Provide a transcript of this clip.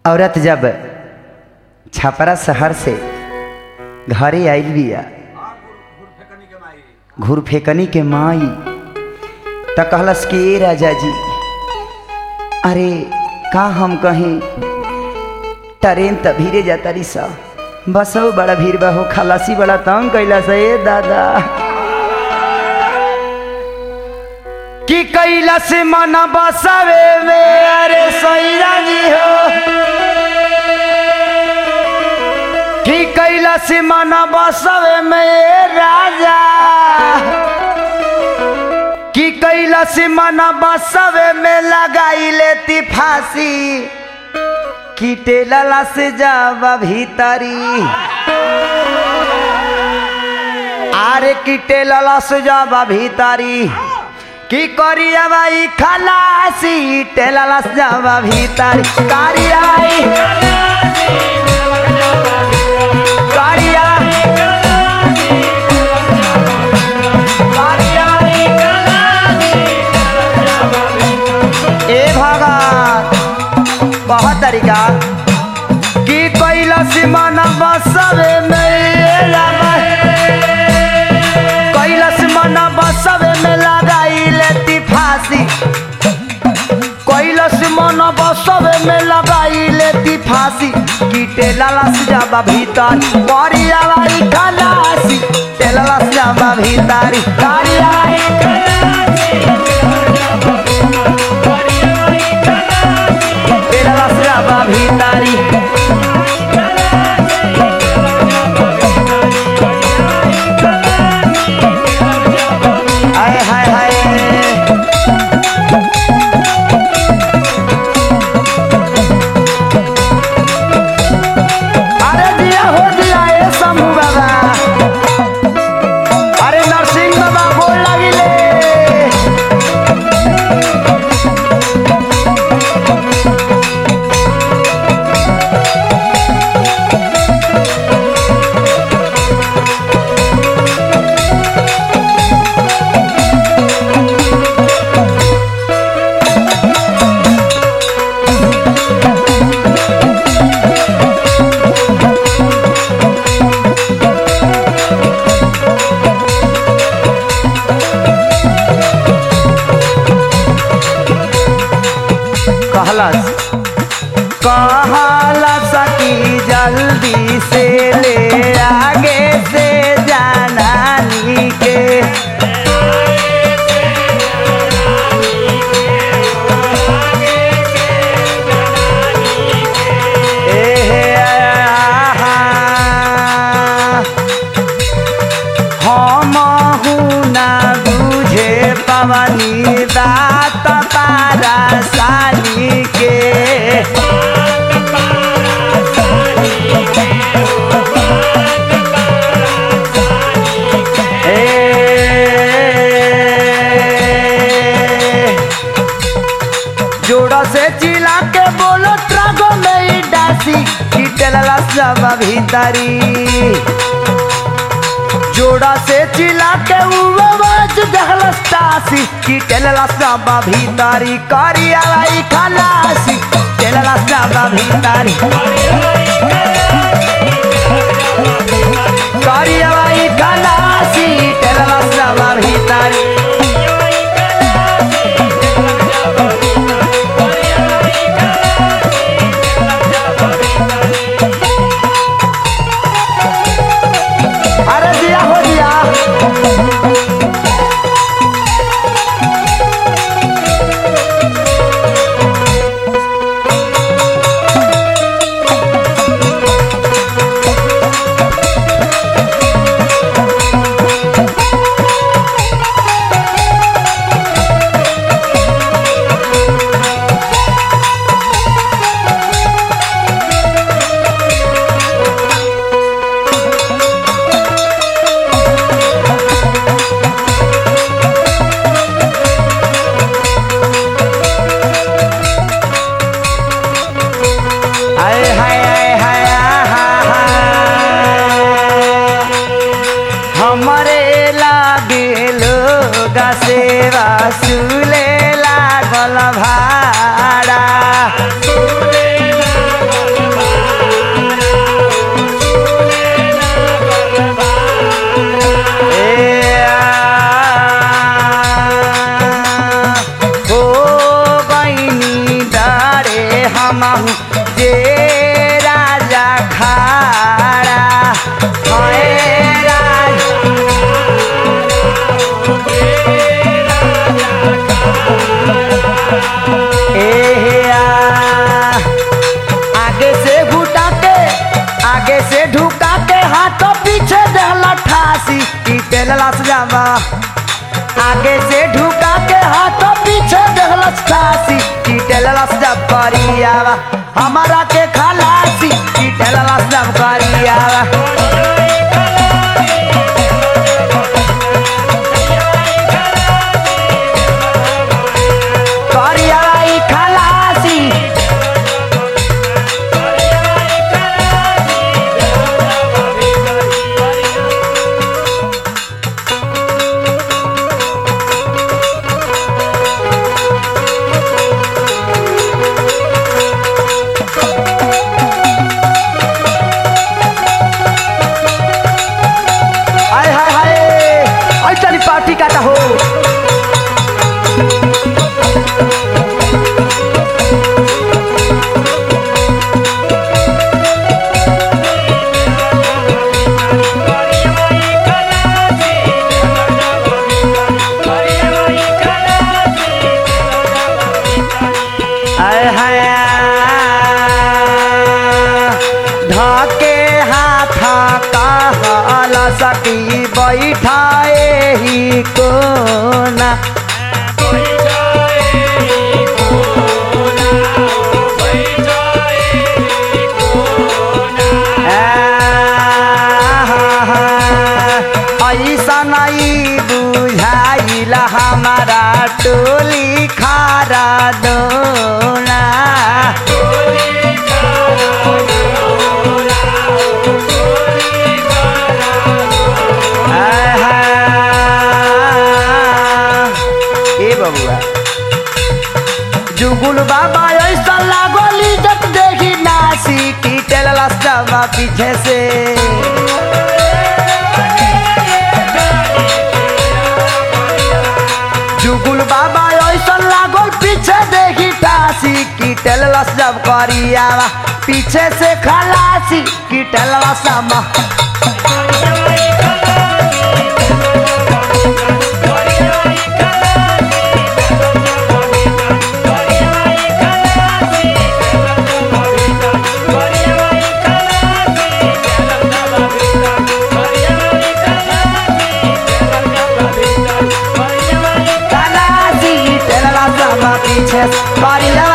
औरत जब छपरा शहर से घरे आइल बिया घूर फेकनी के माई त कहलस कि ए राजा जी अरे का हम कहीं ट्रेन त भीरे जाता रही सा बसो बड़ा भीड़ बा हो खलासी बड़ा तंग कैला से ए दादा कि कैला से मन बसावे में अरे सैरा जी हो कि कैला से मन बसावे में ए राजा कि कैला से मन बसावे में लगाई लेती फांसी कीटे लला से जावा भीतरी आरे कीटे लला से जावा भीतरी की करिया भाई खलासी टेलला से जावा भीतरी करिया भाई करिया ए भगत बहुत तरीका की कैला सीमाना बसवे कैला सीमाना बसवे में लगाई लेती फांसी कैला सीमाना बसवे में लगाई लेती फांसी कीटे लाला से जाबा भीतर करिया भाई खलासी टेलला से जाबा भीतरी करिया टेलला से जाबा भीतरी हाय हाय हाय अरे दिया हो दिया ए शंभू बाबा अरे नरसिंह बाबा बोल लगिले कहलस कहलस कि जल्दी से ले आगे से जाना नी के ए आहा। हम ना बुझे पवनी दात पारा साली के ए, जोड़ा से चिल्ला के बोलो ट्रगो में ही डासी कीटला सब भीतरी जोड़ा से चिल्ला के उवाज जहलस तासी की टेलला साबा भीतारी करिया भाई खलासी टेलला साबा भीतारी करिया भाई खलासी टेलला साबा भीतारी अरे दिया हो दिया हाय हाय हाय हाय आहा, हमरे लागे लोग सेवा सुले लागल भाड़ा हूँ जे राजा खाड़ा हाय राजा ए आ, आगे से घुटा के आगे से ढुका के हाथों पीछे दहला ठासी ई तेलला सजावा आगे से ढुका के हाथों पीछे दहला ठासी ई तेलला सजाव करियावा हमारा के खलासी ई तेलला सजाव करियावा करियावा ई खलासी हाय हाय हाय आई चली पार्टी काटा हो हाय हाय ढाके हाथा कहला सकी बैठाए ही कोना ऐसा नहीं बुझाइला हमारा टोली खारा दोना ए बबुआ जुगुल बाबा ऐसा लागोली जब देखी नासी की टेलला सवा पीछे से जुगुल बाबा ऐसा लागल पीछे देखी टासी की टेललस जब करियावा पीछे से खलासी की टेलला समा खलासी की टेलला समा पीछे से करिया